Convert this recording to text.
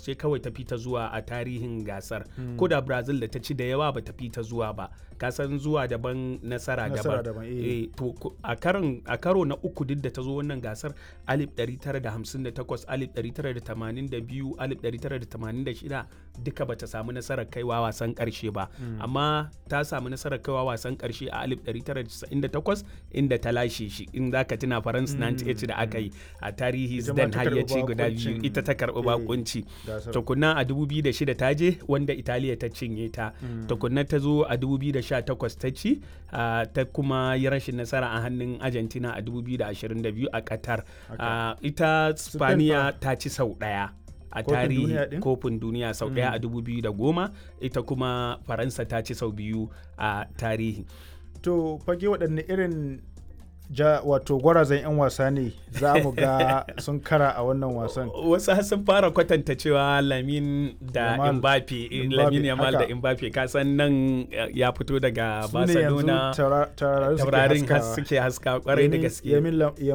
ce kawai ta fita zuwa a tarihin gasar ko da brazil da ta ci da yawa ba ta fita zuwa ba kasan zuwa daban nasara Nasara daban daban, eh. Eh, to ku- a karon a karo na uku duk da ta zo wannan gasar 1958 1982 1986 duka bata samu nasarar kaiwa wasan karshe ba amma ta samu nasarar kaiwa wasan karshe a 1998 inda ta lashe shi in zaka tuna France 98 da aka yi a tarihi Ita ma Zidane ta har ya karɓi ce guda biyu bakuncin- ita ta karɓi eh, bakunci gasar. tukunna a 2006 ta je wanda Italiya ta cinye ta tukunna ta zo a 2018 ta ci ah, ta kuma yi rashin nasara a hannun Argentina a 2022 a Qatar Ah, ita Spaniya ta ci sau ɗaya a Kofin tarihi duniya ɗin? kofin duniya sau ɗaya a 2010 ita kuma Faransa ta ci sau biyu a tarihi to fage waɗanne irin ja wato gwarazan 'yan wasa ne za mu ga sun kara a wannan wasan wasu har sun fara kwatanta cewa lamin da Yamal. mbappe eh, Mbappe, lamin yamal da haka. mbappe kasan nan eh, ya fito daga su ne yanzu barcelona taura- taurarin suke taurarin has haskawa. suke haska kwarai da Yamin- gaske Yamin Lam-